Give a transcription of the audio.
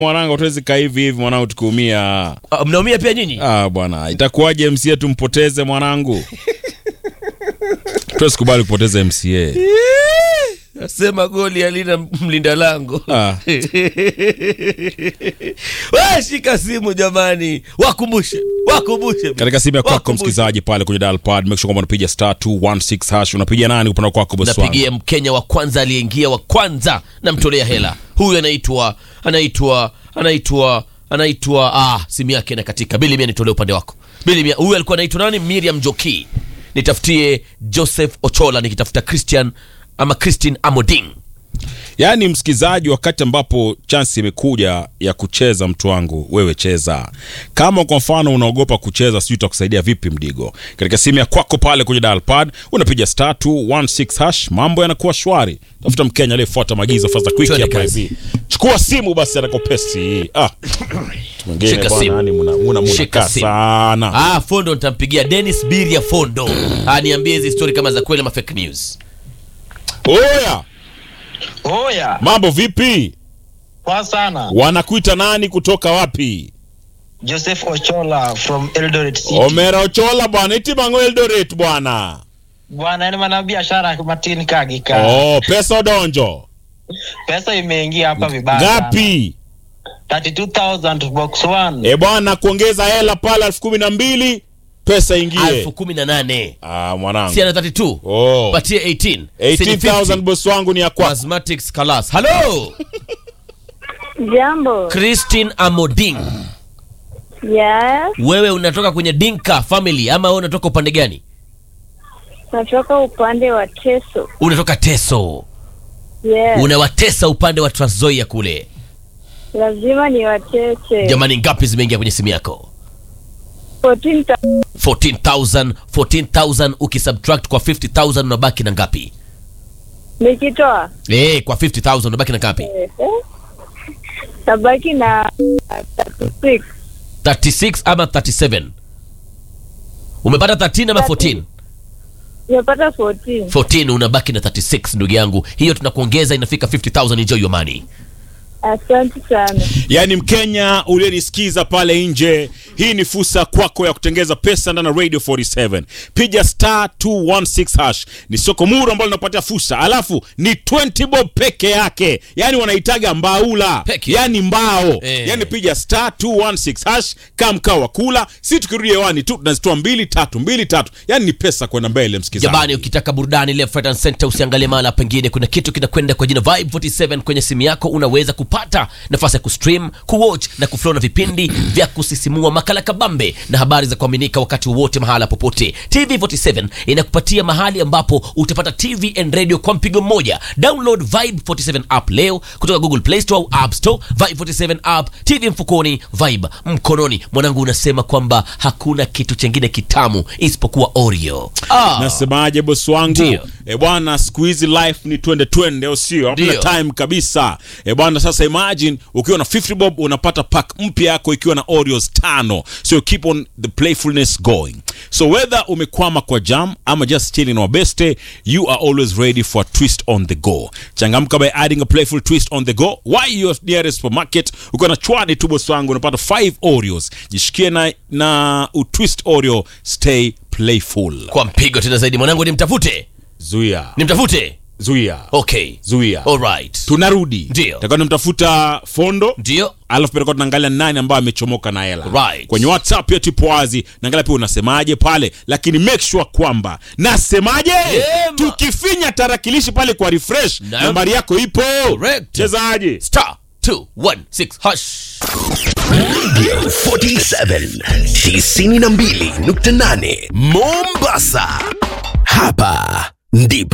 mwanangu tuwezi kaa hivi hivi mwanangu tukiumia Ah, mnaumia pia nyinyi ah, bwana itakuwaje mca tumpoteze mwanangu tuwezi kubali kupoteza mca sema goli alina mlinda lango ah. We, shika simu jamani wakumbushe wakumbushe katika simu ya kwako Wakumbushe. msikilizaji pale kwenye dial pad make sure kwamba unapiga star 216 hash unapiga nani upande kwako bosi wangu napigia mkenya wa kwanza aliyeingia wa kwanza namtolea hela huyu anaitwa anaitwa anaitwa anaitwa ah, simu yake na katika bili mia nitolee upande wako bili mia huyu alikuwa anaitwa nani miriam joki nitafutie joseph ochola nikitafuta christian ama christine amoding yaani msikilizaji wakati ambapo chansi imekuja ya kucheza mtu wangu wewe cheza kama kwa mfano unaogopa kucheza sijui itakusaidia vipi mdigo katika simu ya kwako pale kwenye dial pad unapiga star 216 hash mambo yanakuwa shwari tafuta mkenya aliyefuata maagizo fasta quick Twende hapa kazi. hivi chukua simu basi atakopesi ah mwingine Shika bwana simu. yani muna muna Shika muna simu. sana ah, fondo nitampigia denis biria fondo ah, niambie hizi story kama za kweli ama fake news oya Oya, mambo vipi poa sana. wanakuita nani kutoka wapi Joseph Ochola from Eldoret City. omera ochola bwana itimango eldoret bwana Bwana, ni mana biashara Martin Kagika. oh pesa odonjo Pesa imeingia hapa vibaya. sana. ngapi 32,000 box 1. e bwana kuongeza hela pale elfu kumi na mbili pesa ingie elfu kumi na nane ah, mwanangu si ana 32 oh. patie 18 Si ni 18000 50. bosi wangu ni ya kwako Mathematics class halo Jambo. christine amoding Yes, wewe unatoka kwenye dinka family ama wewe unatoka upande gani natoka upande wa Teso. unatoka teso Yes, unawatesa upande wa transzoia kule lazima ni watete. jamani ngapi zimeingia kwenye simu yako 14 ta- 14000 14000 ukisubtract kwa 50000 unabaki na ngapi nikitoa eh kwa 50000 unabaki na ngapi eh, eh, tabaki na 36 36 ama 37 umepata 13 ama 14 nimepata 14 14 unabaki na 36 ndugu yangu hiyo tunakuongeza inafika 50000 enjoy your money asante sana yaani mkenya uliyenisikiza pale nje hii ni fursa kwako ya kutengeza pesa ndani ya radio 47 piga star 216 hash ni soko muru ambalo linapatia fursa alafu ni 20 bob peke yake yaani wanaitaga mbaula Peke. yaani mbao Eh. yaani piga star 216 hash kaa mkao wa kula si tukirudi hewani tu tunazitoa mbili tatu mbili tatu yaani ni pesa kwenda mbele msikizaji jamani ukitaka burudani left right and center usiangalie mahala pengine kuna kitu kinakwenda kwa jina vibe 47 kwenye simu yako unaweza kupata nafasi ya kustream kuwatch na kuflow na vipindi vya kusisimua makala kabambe na habari za kuaminika wakati wowote mahala popote tv 47 inakupatia mahali ambapo utapata tv and radio kwa mpigo mmoja download vibe 47 app leo kutoka google play store au app store vibe 47 app tv mfukoni vibe mkononi mwanangu unasema kwamba hakuna kitu chengine kitamu isipokuwa oreo ah. nasemaje bosi wangu Ndio. e bwana siku hizi life ni twende twende au sio hamna Ndio. time kabisa e bwana sasa imagine ukiwa na 50 bob unapata pack mpya yako ikiwa na oreos tano so keep on the playfulness going so whether umekwama kwa jam ama just chilling or beste you are always ready for a twist on the go changamka by adding a playful twist on the go why your nearest supermarket ukiwa na chwani tu bosi wangu unapata 5 oreos jishikie na, na utwist oreo stay playful kwa mpigo tena zaidi mwanangu nimtafute zuia nimtafute zuia okay zuia alright tunarudi Ndio. takuwa tunamtafuta fondo ndio alafu pia tutakuwa tunaangalia nani ambaye amechomoka na hela Right. kwenye whatsapp yetu ipo wazi naangalia pia unasemaje pale lakini make sure kwamba nasemaje Yema. tukifinya tarakilishi pale kwa refresh Naam. nambari yako ipo Correct. chezaje star 216 hash 47 92.8 Mombasa. Hapa ndipo